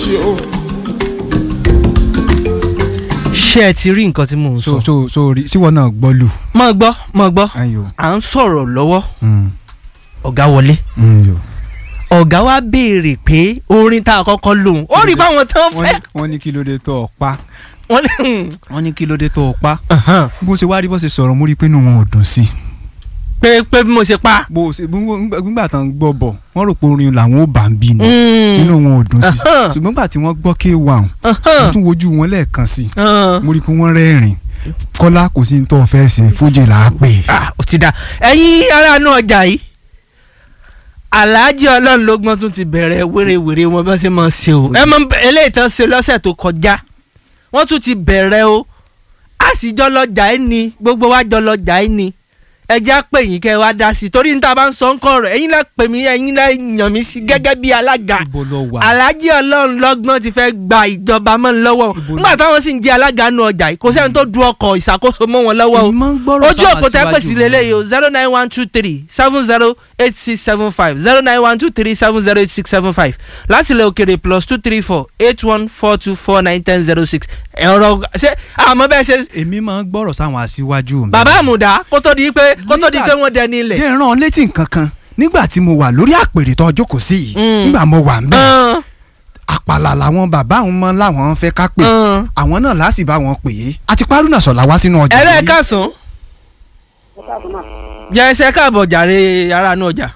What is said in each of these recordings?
sí o. ṣé ẹ ti rí nǹkan tí mò ń so sọ. so so rí síwọ náà gbọ́ lù. mọ̀ gbọ́ mọ̀ gbọ́ ayo à ń sọ̀rọ̀ lọ́wọ́ mm, ọ̀gá wọlé mm, yo. ọ̀gá wa béèrè pé orin tá a kọ́kọ́ lòun ó rí báwọn tán wọ́n fẹ́ ní- wọ́n ní kí ló dé tó ọ pa wọ́n ní wọ́n ní kí ló dé tó ọ pa hàn, bó ṣe wá rí bó ṣe sọ̀rọ̀ mo rí i pé inú wọn ò dùn sí i pé pé bí mo ṣe pa. bó ṣe gbígbà- gbígbà tán gbọ́ bọ̀ wọ́n rò pé orin làwọn ò bá ń bí ni Mm, inú wọn ò dùn sí i Ahan. ṣùgbọ́n gbà tí wọ́n gbọ́ K1 mo hàn, tún wojú wọn lẹ́ẹ̀kan sí i hàn. mo rí i pé wọ́n rẹ́rìn kọ́lá kò sí ní tó fẹ́ ṣe fújì là á pè é. Ah, ó ti da ẹ̀yin aráàánú ọjà yìí aláàjì ọlọ́run lógbọ́n tún ti bẹ̀rẹ̀ wérewère wọn bá ṣe máa ṣe o ẹ mọ eléyìí tán ṣe lọ́sẹ̀ tó kọjá wọ́n tún ti bẹ̀rẹ̀ o a sì jọ lọ́jà ẹ̀ ni gbogbo wa jọ lọ́jà ẹ̀ ni ẹ jẹ́ á pè yín kẹ́ ẹ wá dá sí i torí níta bá ń sọ ń kọ̀ ọ̀rọ̀ ẹ̀yin lẹ́ pè mí ẹ̀yin lẹ́ yàn mí sí gẹ́gẹ́ bí alága ibo lọ wà aláàjì ọlọ́run lọ́gbọ́n ti fẹ́ gba ìjọba mọ́ ń lọ́wọ́ Ibo ni- nígbà táwọn sì ń jẹ́ alága nu ọjà yìí kò sẹ́ni tó du ọkọ̀ ìṣàkóso mọ́ wọn lọ́wọ́ o èmi máa ń gbọ́rọ̀ ojú sáwọn òkúta aṣíwájú pèsè lélẹ́yìí o zero nine one two three seven zero eight six seven five zero nine one two three seven zero eight six seven five láti ilẹ̀ òkèrè plus two three four eight one four two four nine ten zero six ẹ̀rọ ṣé àmọ́ bẹ́ẹ̀ ṣe èmi máa ń gbọ́rọ̀ sáwọn aṣíwájú mi. bàbá àmùdá kó tó di pé kó tó di pé wọ́n dẹni ilẹ̀. jẹ́ ìran létí nǹkan kan nígbà tí mo wà lórí àpèrè tó jókòó sí yìí Mm. nígbà mo wà ń bẹ̀ Hàn, àpàlà làwọn bàbá àwọn ọmọ làwọn fẹ́ ká pè hàn. àwọn náà láti bá wọn pè é àti párúnà sọ̀lá wá sínú ọjà ẹ̀rẹ́ yìí. kásán yẹ ẹsẹ̀ káàbọ̀ jàre ara inú ọjà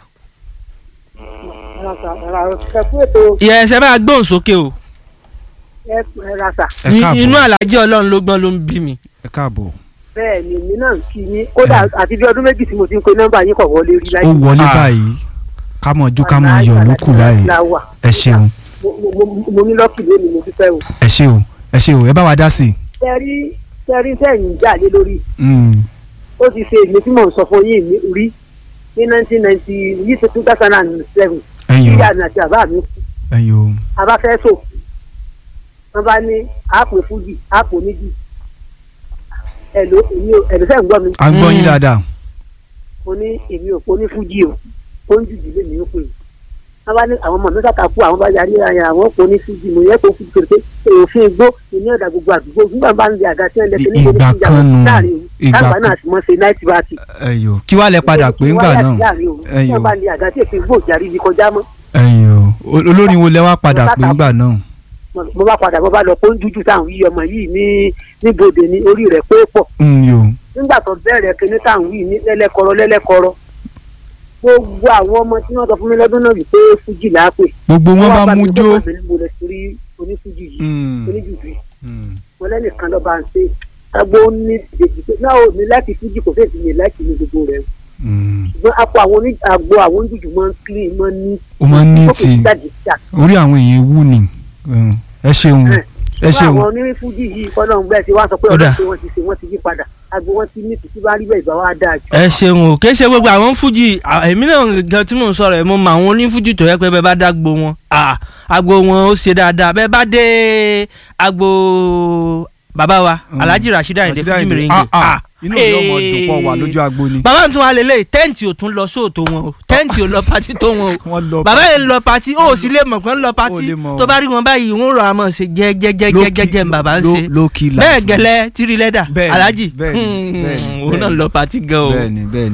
yẹ ẹsẹ̀ bá gbóhùn sókè o ẹ Ní- káàbọ̀ inú àlàjì ọlọ́run ló gbọ́n ló ń bí mi. ẹ káàbọ̀ bẹ́ẹ̀ ni èmi náà ń kí yín kódà àti bí ọdún méjì tí mo ti ń pe nọ́mbà yín kọ̀ wọlé rí ó láyé. wọlé Ah. báyìí ká mọ̀ ojú ká mọ̀ yọ̀ ló kù báyìí láwà. ẹ ṣeun Mo- mo- mo- mo ní lọ́kì lónìí mo dúpẹ́ o. ẹ ṣe o ẹ ṣe o ẹ bá wa dá sí i. tẹ́rí tẹ́rí sẹ́yìn jà lé lórí Mm, ó ti ṣe èmi tí mò ń sọ fún yín mi rí ní nineteen ninety yìí tó two thousand and seven ẹ̀yin o ìyá mi àti bàbá mi kú ẹ̀yin o abáfẹ́ sò wọ́n bá ní àpò fújì àpò méjì ẹ̀lò èmi ò ẹ̀lò sẹ́yìn gbọ́ mi à ń gbọ́ yín Mm. dáadáa mo ní èmi ò pọ̀ ní fújì o ó ń jùjù lé mi ó pè é wọ́n bá ní àwọn ọmọ mi kàkà kú àwọn bá yarí ara àwọn pọ̀ ní fújì mo yẹ kó fújì pé òfin igbó ìní ọ̀dà gbogbo àdúgbò nígbà bá ń lè àga tí wọ́n lè fi níbo ní Ìgbà fújì kan nù, àwọn láàrin òru ìgbà tágbà kan. náà sì mọ́ ṣe náìtì bá ti. ẹ̀yin o kí wàá lẹ padà pé ńgbà náà láàrin òru tí ẹ̀yin wọ́n o bá lè àga tí èpè igbó ìjàrí ibi kọjá mọ́ ẹ̀yin o olórin wo lẹ wá padà pé ńgbà náà. mo bá padà mo bá lọ pé ó ń jújù táwọn yí ọmọ yìí ní níbodè ní orí rẹ̀ pé pọ̀ Mm, yo nígbà tó bẹ̀rẹ̀ kíní táwọn yìí ní lẹ́lẹ́kọ̀rọ̀ lẹ́lẹ́kọ̀rọ̀ gbogbo àwọn ọmọ tí wọ́n sọ fún mi lọ́dún náà wípé fújì là á pè gbogbo wọn bá mú jó. mo lè torí onífújì yìí Mm, oníjùjù yìí mm. mo lẹ́nìkan lọ́ bá ń ṣe agbo ní ìdèjì pé náà ò ní láti fújì kò fèsì ní láti ní gbogbo rẹ̀ Mm. ṣùgbọ́n apò àwọn oní agbo àwọn oníjùjù máa ń clean máa ń ní ó máa ń ní ó kì tì í jáde jà orí àwọn èèyàn wú ni Mm. ẹ ṣeun ẹ fún ṣeun àwọn onífújì yìí kọ́nà bẹ́ẹ̀ ti wá sọ pé Ó dà. ọ̀dọ́ pé wọ́n ti ṣe wọ́n ti yí padà agbo wọn ti ní títí bá rí bẹ́ẹ̀ ìbá wa dáa jù. ẹ ṣeun o kì í ṣe gbogbo àwọn fújì à, èmi náà gan tí mò ń sọ̀rọ̀ ẹ̀ mo mọ àwọn onífújì tó yẹ pé bẹ́ẹ̀ bá dágbo wọn à, agbo wọn ó ṣe dáadáa bẹ́ẹ̀ bá dé agbo bàbá wa Mm. alhaji rasheed ayinde Rasheed fújì Ayinde. mèrèǹgè Ah, ah. inú mi yóò mọ dùn pọ̀ wà lójú agbo ni. bàbá tún wà lélẹ̀ tẹ́ǹtì ò tún lọ sóòtó wọn o tẹ́ǹtì ò lọ pati tó wọn o wọ́n lọ bàbá yẹn ń lọ pati ó sì lè mọ̀ pé ń lọ Ó pati lè mọ̀ o. tó bá rí wọn báyìí wọn rọ àmọ́ ṣe jẹ́jẹ́jẹ́jẹ́jẹ́ ń bàbá ń ṣe lókì bẹ́ẹ̀ gẹ́lẹ́ tírí lẹ́dà Bẹ́ẹ̀ni, alhaji bẹ́ẹ̀ni, bẹ́ẹ̀ni, òun náà bẹ́ẹ̀ni. lọ pati gan o. bẹ́ẹ̀ni bẹ́ẹ̀ni